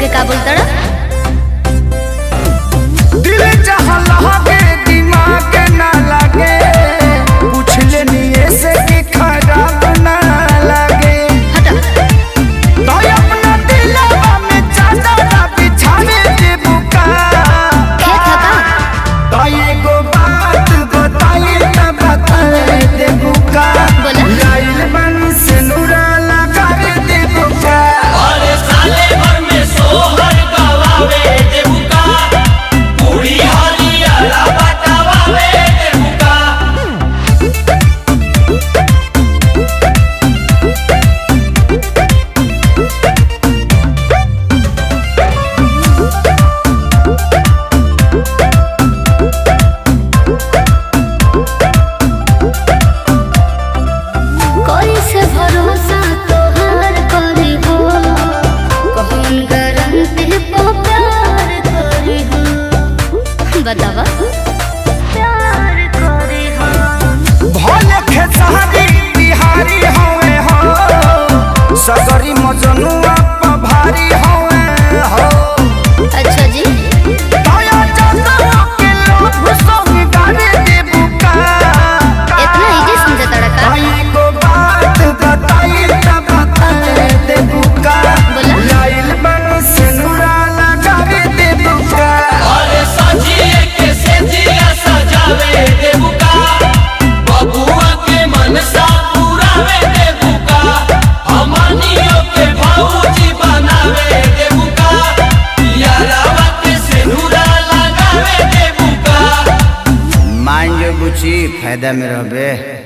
हमके का बोलता दिल जहाँ लगे दिमाग ना लगे पूछ लेनी ऐसे कि खराब ना लगे हटा तो अपना दिलवा में चादर बिछावे दे बुका खेत है का तो एगो बात बताई ना बताए दे बुका बोला। लाइल बन से नूरा लगा दे बुका अरे साले भर में सोहर गवावे देबुका पूरी हरियाला बतावावे देबुका कोई से भरोसा तोहार करी हो कौन गारंटी पे प्यार करी हो बतावा प्यार करी हो भले खेसारी बिहारी होवे हो सगरी मजनुआ पर भारी होवे हो अच्छा जी दया जगह के लोग संग गाने दे बुका इतना इजी समझा तड़का भाई को बात बताई त बताए दे बुका बोला। लाइल बन से नूरा लगा दे बुका अरे सजिए के सेजिया सजावे देबुका बबुआ के मनसा पुरावे देबुका हमनियो के भौजी बनावे देबुका यारावा के सिनुरा लगावे देबुका मान जो बुची फायदा में रहबे